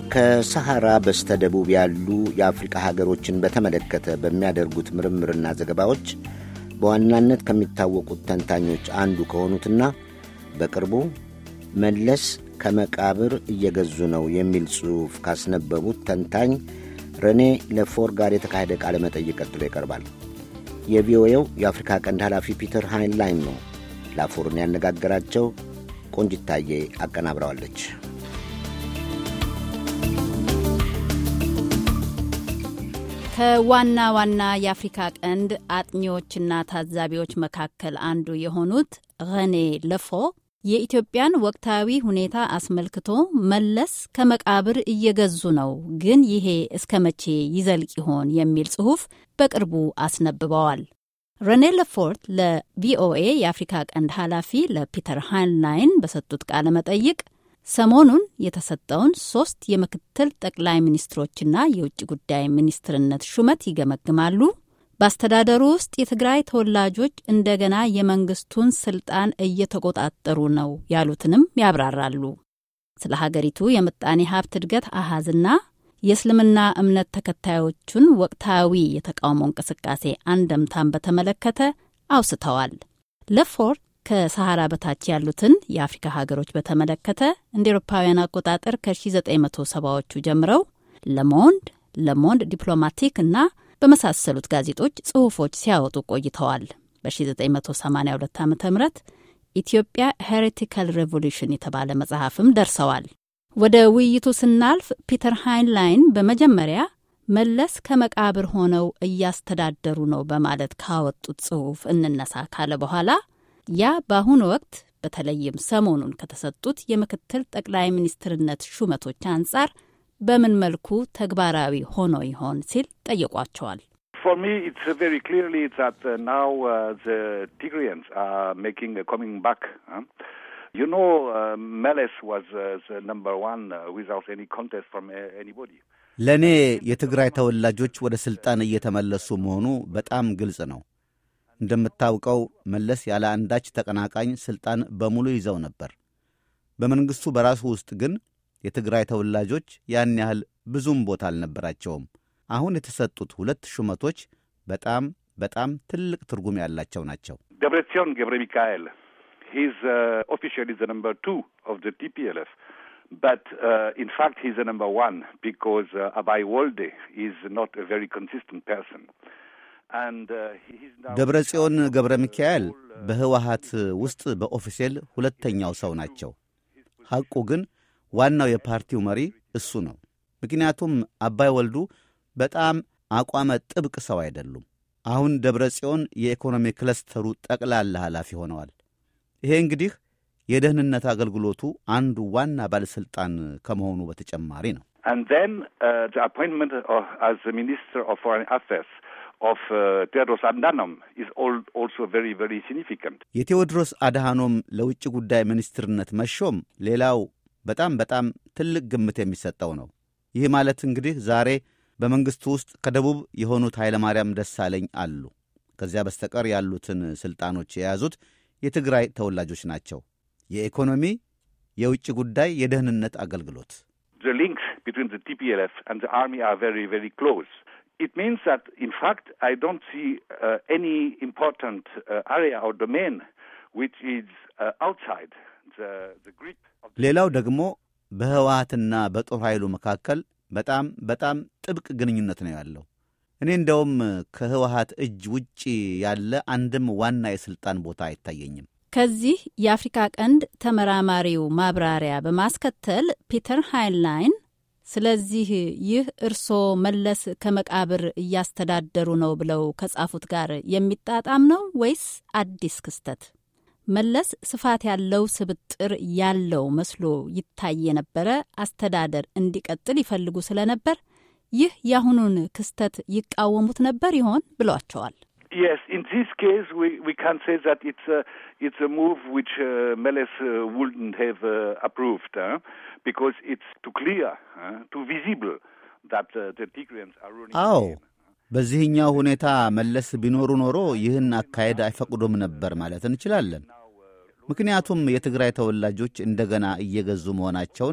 ከሰሐራ በስተደቡብ ያሉ የአፍሪቃ ሀገሮችን በተመለከተ በሚያደርጉት ምርምርና ዘገባዎች በዋናነት ከሚታወቁት ተንታኞች አንዱ ከሆኑትና በቅርቡ መለስ ከመቃብር እየገዙ ነው የሚል ጽሑፍ ካስነበቡት ተንታኝ ረኔ ለፎር ጋር የተካሄደ ቃለ መጠይቅ ቀጥሎ ይቀርባል። የቪኦኤው የአፍሪካ ቀንድ ኃላፊ ፒተር ሃይንላይን ነው ላፎርን ያነጋገራቸው። ቆንጅታዬ አቀናብረዋለች። ከዋና ዋና የአፍሪካ ቀንድ አጥኚዎችና ታዛቢዎች መካከል አንዱ የሆኑት ረኔ ለፎ የኢትዮጵያን ወቅታዊ ሁኔታ አስመልክቶ መለስ ከመቃብር እየገዙ ነው፣ ግን ይሄ እስከ መቼ ይዘልቅ ይሆን የሚል ጽሑፍ በቅርቡ አስነብበዋል። ረኔ ለፎርት ለቪኦኤ የአፍሪካ ቀንድ ኃላፊ ለፒተር ሃይንላይን በሰጡት ቃለ መጠይቅ ሰሞኑን የተሰጠውን ሶስት የምክትል ጠቅላይ ሚኒስትሮችና የውጭ ጉዳይ ሚኒስትርነት ሹመት ይገመግማሉ። በአስተዳደሩ ውስጥ የትግራይ ተወላጆች እንደገና የመንግስቱን ስልጣን እየተቆጣጠሩ ነው ያሉትንም ያብራራሉ። ስለ ሀገሪቱ የምጣኔ ሀብት እድገት አሃዝና የእስልምና እምነት ተከታዮቹን ወቅታዊ የተቃውሞ እንቅስቃሴ አንደምታን በተመለከተ አውስተዋል። ለፎርት ከሰሃራ በታች ያሉትን የአፍሪካ ሀገሮች በተመለከተ እንደ ኤሮፓውያን አቆጣጠር ከ1970ዎቹ ጀምረው ለሞንድ፣ ለሞንድ ዲፕሎማቲክ እና በመሳሰሉት ጋዜጦች ጽሑፎች ሲያወጡ ቆይተዋል። በ1982 ዓ ም ኢትዮጵያ ሄሬቲካል ሬቮሉሽን የተባለ መጽሐፍም ደርሰዋል። ወደ ውይይቱ ስናልፍ ፒተር ሃይንላይን በመጀመሪያ መለስ ከመቃብር ሆነው እያስተዳደሩ ነው በማለት ካወጡት ጽሑፍ እንነሳ ካለ በኋላ ያ በአሁኑ ወቅት በተለይም ሰሞኑን ከተሰጡት የምክትል ጠቅላይ ሚኒስትርነት ሹመቶች አንጻር በምን መልኩ ተግባራዊ ሆኖ ይሆን ሲል ጠይቋቸዋል። For me, it's uh, very clearly that uh, now uh, the Tigrayans are making uh, coming back. Huh? You know, uh, Meles was uh, the number one uh, without any contest from uh, anybody. ለእኔ የትግራይ ተወላጆች ወደ ሥልጣን እየተመለሱ መሆኑ በጣም ግልጽ ነው። እንደምታውቀው መለስ ያለ አንዳች ተቀናቃኝ ሥልጣን በሙሉ ይዘው ነበር። በመንግሥቱ በራሱ ውስጥ ግን የትግራይ ተወላጆች ያን ያህል ብዙም ቦታ አልነበራቸውም። አሁን የተሰጡት ሁለት ሹመቶች በጣም በጣም ትልቅ ትርጉም ያላቸው ናቸው። Debretsion Gebre Mikael, he's uh, officially the number two of the TPLF. But uh, in fact, he's the number one because uh, Abai Wolde is not a very consistent person. And uh, he's now ደብረ ጽዮን ገብረ ሚካኤል በህወሀት ውስጥ በኦፊሴል ሁለተኛው ሰው ናቸው። ሐቁ ግን ዋናው የፓርቲው መሪ እሱ ነው። ምክንያቱም አባይ ወልዱ በጣም አቋመ ጥብቅ ሰው አይደሉም። አሁን ደብረ ጽዮን የኢኮኖሚ ክለስተሩ ጠቅላላ ኃላፊ ሆነዋል። ይሄ እንግዲህ የደህንነት አገልግሎቱ አንዱ ዋና ባለሥልጣን ከመሆኑ በተጨማሪ ነው። And then uh, the appointment of, as the Minister of Foreign Affairs of uh, Tedros Adhanom is all, also very, very significant. የቴዎድሮስ አድሃኖም ለውጭ ጉዳይ ሚኒስትርነት መሾም ሌላው በጣም በጣም ትልቅ ግምት የሚሰጠው ነው። ይህ ማለት እንግዲህ ዛሬ በመንግሥቱ ውስጥ ከደቡብ የሆኑት ኃይለማርያም ደሳለኝ አሉ። ከዚያ በስተቀር ያሉትን ሥልጣኖች የያዙት የትግራይ ተወላጆች ናቸው። የኢኮኖሚ፣ የውጭ ጉዳይ፣ የደህንነት አገልግሎት The links between the TPLF and the army are very, very close. It means that, in fact, I don't see uh, any important uh, area or domain which is uh, outside the, the grip of the ሌላው ደግሞ በህወሀትና በጦር ኃይሉ መካከል በጣም በጣም ጥብቅ ግንኙነት ነው ያለው። እኔ እንደውም ከህወሀት እጅ ውጭ ያለ አንድም ዋና የሥልጣን ቦታ አይታየኝም። ከዚህ የአፍሪካ ቀንድ ተመራማሪው ማብራሪያ በማስከተል ፒተር ሃይንላይን ስለዚህ ይህ እርስዎ መለስ ከመቃብር እያስተዳደሩ ነው ብለው ከጻፉት ጋር የሚጣጣም ነው ወይስ አዲስ ክስተት? መለስ ስፋት ያለው ስብጥር ያለው መስሎ ይታይ የነበረ አስተዳደር እንዲቀጥል ይፈልጉ ስለነበር ይህ የአሁኑን ክስተት ይቃወሙት ነበር ይሆን ብሏቸዋል። Yes, in this case, we, we can say that it's a, it's a move which uh, Meles uh, wouldn't have uh, approved, huh? because it's too clear, huh? too visible that uh, the Tigrayans are ruling. አዎ the game. በዚህኛው ሁኔታ መለስ ቢኖሩ ኖሮ ይህን አካሄድ አይፈቅዱም ነበር ማለት እንችላለን። ምክንያቱም የትግራይ ተወላጆች እንደገና እየገዙ መሆናቸውን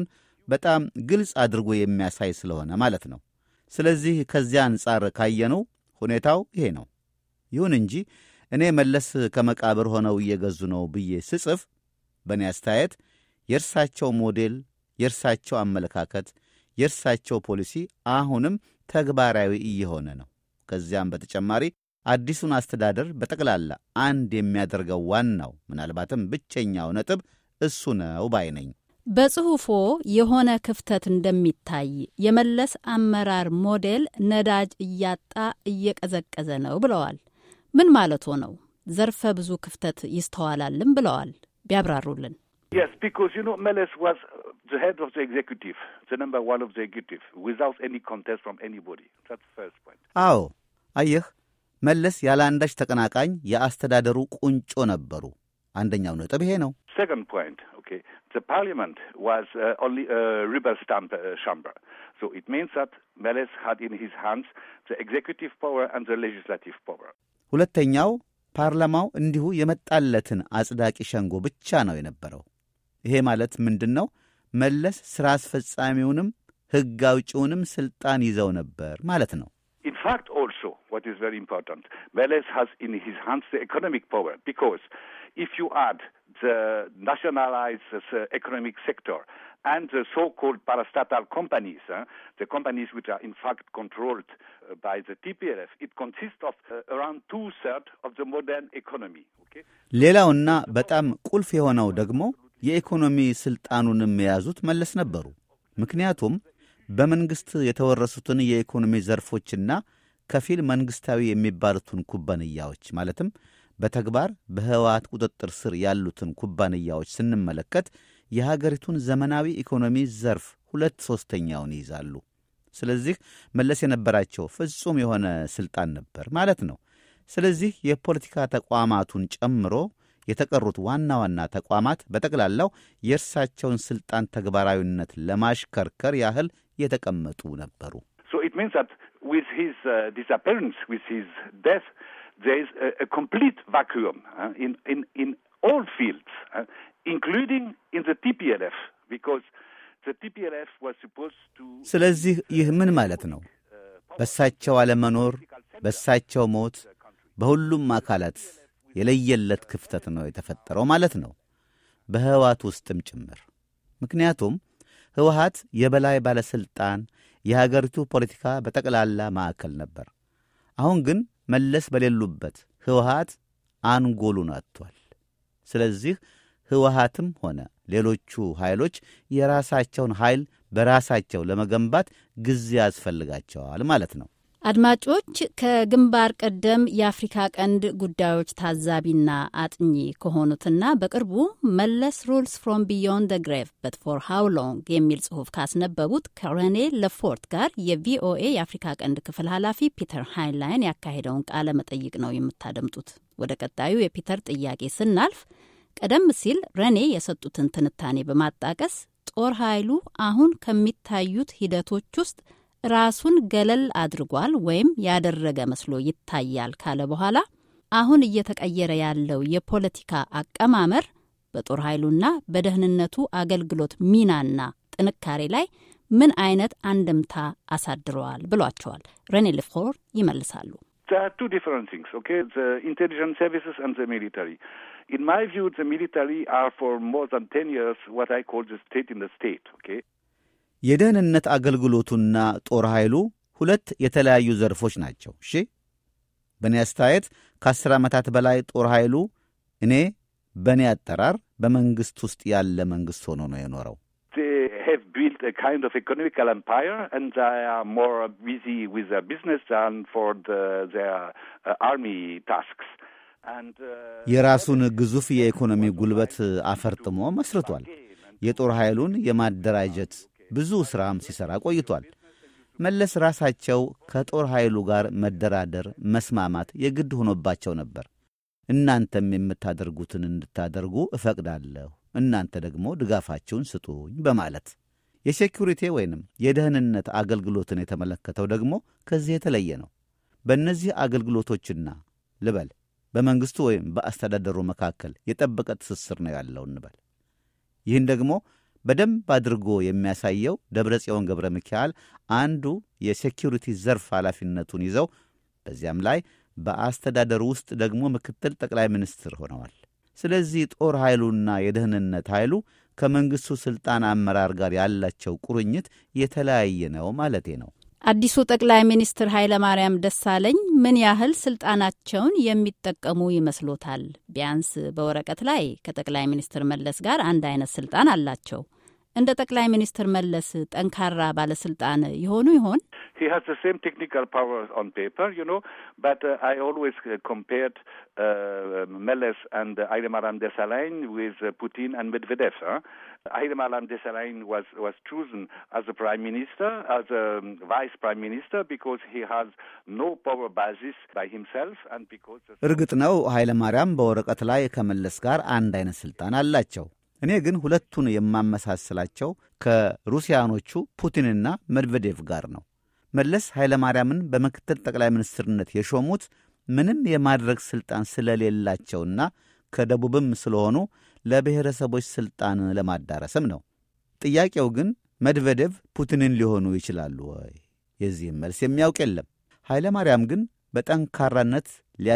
በጣም ግልጽ አድርጎ የሚያሳይ ስለሆነ ማለት ነው። ስለዚህ ከዚያ አንጻር ካየነው ሁኔታው ይሄ ነው። ይሁን እንጂ እኔ መለስ ከመቃብር ሆነው እየገዙ ነው ብዬ ስጽፍ በእኔ አስተያየት የእርሳቸው ሞዴል፣ የእርሳቸው አመለካከት፣ የእርሳቸው ፖሊሲ አሁንም ተግባራዊ እየሆነ ነው። ከዚያም በተጨማሪ አዲሱን አስተዳደር በጠቅላላ አንድ የሚያደርገው ዋናው ምናልባትም ብቸኛው ነጥብ እሱ ነው ባይ ነኝ። በጽሑፎ የሆነ ክፍተት እንደሚታይ የመለስ አመራር ሞዴል ነዳጅ እያጣ እየቀዘቀዘ ነው ብለዋል። ምን ማለት ነው? ዘርፈ ብዙ ክፍተት ይስተዋላልም ብለዋል። ቢያብራሩልን። Yes, because you know Meles was the head of the executive, the number one of the executive, without any contest from anybody. That's the first point. አዎ አየህ፣ መለስ ያለ አንዳች ተቀናቃኝ የአስተዳደሩ ቁንጮ ነበሩ። አንደኛው ነጥብ ይሄ ነው። Second point, okay, the parliament was uh, only a rubber stamp uh, chamber. So it means that Meles had in his hands the executive power and the legislative power. ሁለተኛው ፓርላማው እንዲሁ የመጣለትን አጽዳቂ ሸንጎ ብቻ ነው የነበረው። ይሄ ማለት ምንድን ነው? መለስ ሥራ አስፈጻሚውንም ሕግ አውጪውንም ሥልጣን ይዘው ነበር ማለት ነው። In fact, also, what is very important, Meles has in his hands the economic power because if you add the nationalized uh, economic sector and the so-called parastatal companies, uh, the companies which are in fact controlled uh, by the TPLF, it consists of uh, around two-thirds of the modern economy. Okay? ሌላውና በጣም ቁልፍ የሆነው ደግሞ የኢኮኖሚ ሥልጣኑንም የያዙት መለስ ነበሩ። ምክንያቱም በመንግሥት የተወረሱትን የኢኮኖሚ ዘርፎችና ከፊል መንግሥታዊ የሚባሉትን ኩባንያዎች ማለትም በተግባር በህወሓት ቁጥጥር ስር ያሉትን ኩባንያዎች ስንመለከት የሀገሪቱን ዘመናዊ ኢኮኖሚ ዘርፍ ሁለት ሦስተኛውን ይይዛሉ። ስለዚህ መለስ የነበራቸው ፍጹም የሆነ ሥልጣን ነበር ማለት ነው። ስለዚህ የፖለቲካ ተቋማቱን ጨምሮ የተቀሩት ዋና ዋና ተቋማት በጠቅላላው የእርሳቸውን ሥልጣን ተግባራዊነት ለማሽከርከር ያህል የተቀመጡ ነበሩ። So it means that with his uh, disappearance, with his death, there is a, a complete vacuum uh, in, in, in all fields, uh, including in the TPLF, because the TPLF was supposed to. ስለዚህ ይህ ምን ማለት ነው? በእሳቸው አለመኖር፣ በእሳቸው ሞት በሁሉም አካላት የለየለት ክፍተት ነው የተፈጠረው ማለት ነው፣ በህወሓት ውስጥም ጭምር። ምክንያቱም ህወሓት የበላይ ባለሥልጣን፣ የሀገሪቱ ፖለቲካ በጠቅላላ ማዕከል ነበር። አሁን ግን መለስ በሌሉበት ህወሓት አንጎሉን አጥቷል። ስለዚህ ህወሓትም ሆነ ሌሎቹ ኃይሎች የራሳቸውን ኃይል በራሳቸው ለመገንባት ጊዜ ያስፈልጋቸዋል ማለት ነው። አድማጮች ከግንባር ቀደም የአፍሪካ ቀንድ ጉዳዮች ታዛቢና አጥኚ ከሆኑትና በቅርቡ መለስ ሩልስ ፍሮም ቢዮንድ ደ ግሬቭ በት ፎር ሃው ሎንግ የሚል ጽሑፍ ካስነበቡት ከሬኔ ለፎርት ጋር የቪኦኤ የአፍሪካ ቀንድ ክፍል ኃላፊ ፒተር ሃይንላይን ያካሄደውን ቃለ መጠይቅ ነው የምታደምጡት። ወደ ቀጣዩ የፒተር ጥያቄ ስናልፍ ቀደም ሲል ረኔ የሰጡትን ትንታኔ በማጣቀስ ጦር ኃይሉ አሁን ከሚታዩት ሂደቶች ውስጥ ራሱን ገለል አድርጓል ወይም ያደረገ መስሎ ይታያል ካለ በኋላ አሁን እየተቀየረ ያለው የፖለቲካ አቀማመር በጦር ኃይሉና በደህንነቱ አገልግሎት ሚናና ጥንካሬ ላይ ምን አይነት አንድምታ አሳድረዋል ብሏቸዋል። ረኔ ልፎር ይመልሳሉ። There are two different things, okay? The intelligence services and the military. In my view, the military are for more than 10 years what I call the state in the state, okay? የደህንነት አገልግሎቱና ጦር ኃይሉ ሁለት የተለያዩ ዘርፎች ናቸው። እሺ፣ በእኔ አስተያየት ከአስር ዓመታት በላይ ጦር ኃይሉ እኔ በእኔ አጠራር በመንግሥት ውስጥ ያለ መንግሥት ሆኖ ነው የኖረው። They have built a kind of economical empire and they are more busy with their business than for the, their uh, army tasks. And, uh, የራሱን ግዙፍ የኢኮኖሚ ጉልበት አፈርጥሞ መስርቷል። የጦር ኃይሉን የማደራጀት ብዙ ሥራም ሲሠራ ቆይቷል። መለስ ራሳቸው ከጦር ኃይሉ ጋር መደራደር፣ መስማማት የግድ ሆኖባቸው ነበር። እናንተም የምታደርጉትን እንድታደርጉ እፈቅዳለሁ፣ እናንተ ደግሞ ድጋፋችሁን ስጡኝ በማለት የሴኪሪቲ ወይንም የደህንነት አገልግሎትን የተመለከተው ደግሞ ከዚህ የተለየ ነው። በእነዚህ አገልግሎቶችና ልበል በመንግሥቱ ወይም በአስተዳደሩ መካከል የጠበቀ ትስስር ነው ያለው እንበል። ይህን ደግሞ በደንብ አድርጎ የሚያሳየው ደብረ ጽዮን ገብረ ሚካኤል አንዱ የሴኪሪቲ ዘርፍ ኃላፊነቱን ይዘው በዚያም ላይ በአስተዳደሩ ውስጥ ደግሞ ምክትል ጠቅላይ ሚኒስትር ሆነዋል። ስለዚህ ጦር ኃይሉና የደህንነት ኃይሉ ከመንግሥቱ ሥልጣን አመራር ጋር ያላቸው ቁርኝት የተለያየ ነው ማለቴ ነው። አዲሱ ጠቅላይ ሚኒስትር ኃይለማርያም ደሳለኝ ምን ያህል ስልጣናቸውን የሚጠቀሙ ይመስሎታል? ቢያንስ በወረቀት ላይ ከጠቅላይ ሚኒስትር መለስ ጋር አንድ አይነት ስልጣን አላቸው። እንደ ጠቅላይ ሚኒስትር መለስ ጠንካራ ባለስልጣን የሆኑ ይሆን? He has the same technical powers on paper, you know, but uh, I always uh, compared uh, Meles and uh, Haidemanam Desalegn with uh, Putin and Medvedev. Huh? Haidemanam Desalegn was, was chosen as a prime minister, as a um, vice prime minister, because he has no power basis by himself and because... እርግጥ ነው ኃይለ ማርያም በወረቀት ላይ ከመለስ ጋር አንድ አይነት ሥልጣን አላቸው። እኔ ግን ሁለቱን የማመሳስላቸው ከሩሲያኖቹ ፑቲንና መድቬዴቭ ጋር ነው። መለስ ኃይለ ማርያምን በምክትል ጠቅላይ ሚኒስትርነት የሾሙት ምንም የማድረግ ሥልጣን ስለሌላቸውና ከደቡብም ስለሆኑ ለብሔረሰቦች ሥልጣን ለማዳረስም ነው። ጥያቄው ግን መድቬዴቭ ፑቲንን ሊሆኑ ይችላሉ ወይ? የዚህም መልስ የሚያውቅ የለም። ኃይለ ማርያም ግን በጠንካራነት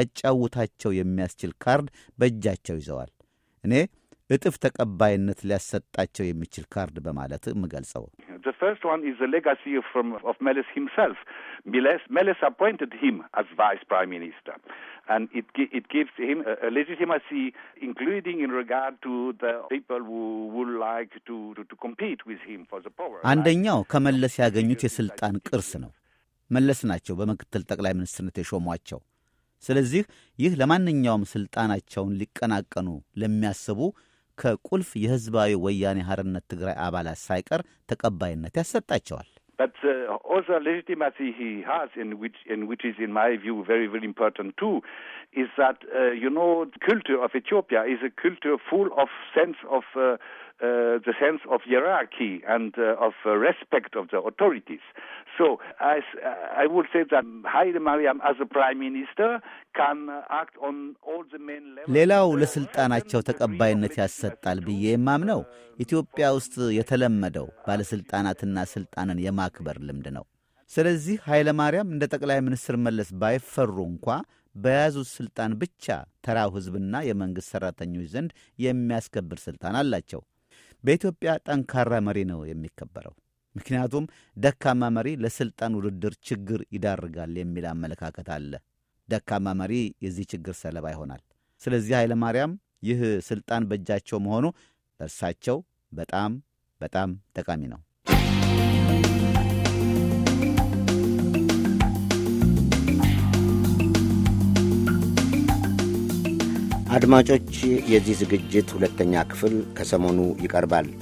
ሊያጫውታቸው የሚያስችል ካርድ በእጃቸው ይዘዋል። እኔ እጥፍ ተቀባይነት ሊያሰጣቸው የሚችል ካርድ በማለት የምገልጸው The first one is the legacy from, of Meles himself. Meles, Meles appointed him as vice prime minister, and it gi- it gives him a, a legitimacy, including in regard to the people who would like to, to, to compete with him for the power. አንደኛው ከመለስ ያገኙት የሥልጣን ቅርስ ነው። መለስ ናቸው በምክትል ጠቅላይ ሚኒስትርነት የሾሟቸው። ስለዚህ ይህ ለማንኛውም ሥልጣናቸውን ሊቀናቀኑ ለሚያስቡ ከቁልፍ የሕዝባዊ ወያኔ ሐርነት ትግራይ አባላት ሳይቀር ተቀባይነት ያሰጣቸዋል። But uh, also legitimacy he has, in which, in which is, in my view, very, very important too, is that uh, you know, culture of Ethiopia is a culture full of sense of uh, uh, the sense of hierarchy and uh, of uh, respect of the authorities. So, as I would say that Haile Mariam, as a prime minister, can uh, act on all the main levels. ሌላው ለሥልጣናቸው ተቀባይነት ያሰጣል ብዬ የማምነው ኢትዮጵያ ውስጥ የተለመደው ባለሥልጣናትና ሥልጣንን የማክበር ልምድ ነው። ስለዚህ ኃይለ ማርያም እንደ ጠቅላይ ሚኒስትር መለስ ባይፈሩ እንኳ በያዙት ሥልጣን ብቻ ተራው ሕዝብና የመንግሥት ሠራተኞች ዘንድ የሚያስከብር ሥልጣን አላቸው። በኢትዮጵያ ጠንካራ መሪ ነው የሚከበረው። ምክንያቱም ደካማ መሪ ለሥልጣን ውድድር ችግር ይዳርጋል የሚል አመለካከት አለ። ደካማ መሪ የዚህ ችግር ሰለባ ይሆናል። ስለዚህ ኃይለ ማርያም ይህ ሥልጣን በእጃቸው መሆኑ ለእርሳቸው በጣም በጣም ጠቃሚ ነው። አድማጮች፣ የዚህ ዝግጅት ሁለተኛ ክፍል ከሰሞኑ ይቀርባል።